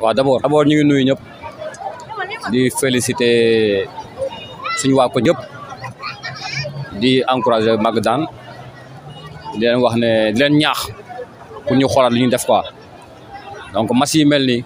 waaw d' abord d' abord ñu ngi nuyu ñëpp di féliciter suñu waa ko ñëpp di encourager Magadan di leen wax ne di leen ñaax pour ñu xoolaat li ñu def quoi donc match yi mel ni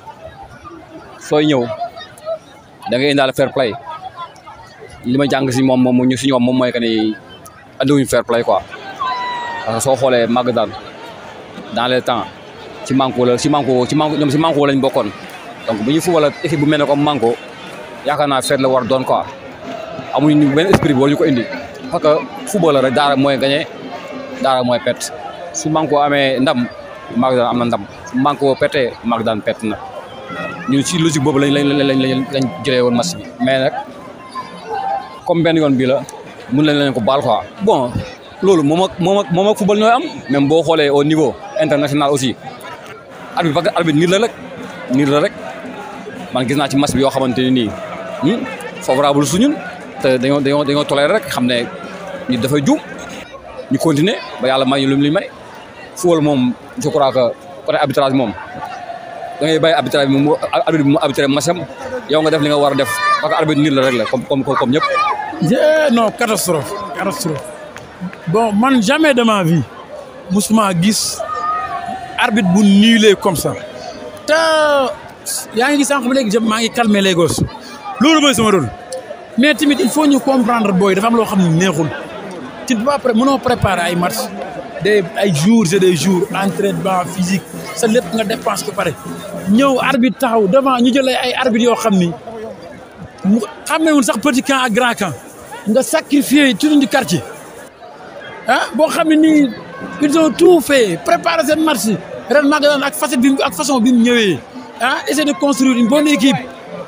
sooy ñëw da ngay indaale fair play li ma jàng si moom moom ñu si ñoom moom mooy que ni andiwuñu fair play quoi parce que soo xoolee Magadan dans les temps ci manko la ci manko ci manko ñoom ci manko lañ bokkoon donc bu ñu football ak équipe bu mel ne comme manko yaakaar naa feet la war doon quoi amuñu benn esprit boo ñu ko indi parce que football la rek daara mooy gagné daara mooy perte su manko amee ndam Magadan am na ndam su manko perte Magadan perte na ñun ci logique boobu lañ lañ lañ lañ jëlee woon match bi mais nag comme benn yoon bii la mun nañ leen ko baal quoi bon loolu moom ak moom ak moom ak football ñooy am même boo xoolee au niveau international aussi arbitre parce que arbitre nit la rek nit la rek man gis naa ci match bi yoo xamante ne nii favorable su ñun te dañoo dañoo dañoo toléré rek xam ne nit dafay juum ñu continuer ba yàlla may ñu lu mu li may football moom je crois que côté arbitrage moom da ngay bàyyi arbitrage bi mu arbitre bi mu arbitré matcham yow nga def li nga war a def parce que arbitre nit la rek la comme comme comme ñëpp. non catastrophe catastrophe bon man jamais de ma vie musuma gis arbitre bu nulé comme ça te yaa ngi gis sànq ba léegi maa ngi calmer les gosses loolu mooy sama rôle mais tamit il faut ñu comprendre booy dafa am loo xam ne neexul tu ne peux pas mënoo préparer ay match des ay jours et des jours entraînement physique sa lépp nga dépense ko pare ñëw arbitre taxaw devant ñu jëlee ay arbitre yoo xam ni mu xamewul sax petit camp ak grand camp nga sacrifier tout du quartier ah boo xam ne nii ils ont tout fait préparer seen match ren Magadan ak facette bi ak façon bi mu ñëwee ah essayer de construire une bonne équipe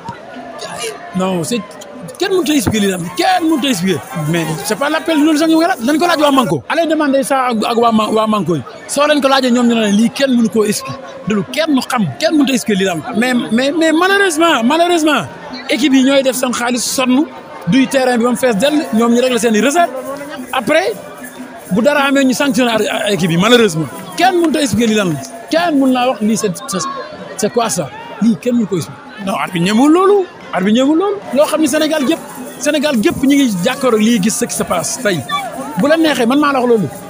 non c'est kenn mënut a expliquer lii daal kenn mënut a expliquer mais c'est pas l'appel loolu sax ñu ngi laaj dañ ko laaj waa Manko. allez demander ça ak waa waa Manko yi soo leen ko laajee ñoom ñu ne lii kenn mënu koo expliquer loolu kenn mu xam kenn mënut a expliquer lii daal mais mais mais malheureusement malheureusement équipe yi ñooy def seen xaalis sonn duy terrain bi ba mu fees dell ñoom ñu régler seen i recette après bu dara amee ñu sanctionné équipe yi malheureusement kenn mënut a expliquer lii lan la kenn mën naa wax lii c'est c'est quoi ça lii kenn mënu ko expliquer non arbitre ñemul loolu arbitre ñemul loolu loo xam ne Sénégal gépp Sénégal gépp ñu ngi jàkkaarloo lii gis ce qui se passe tey bu la neexee man maa la wax loolu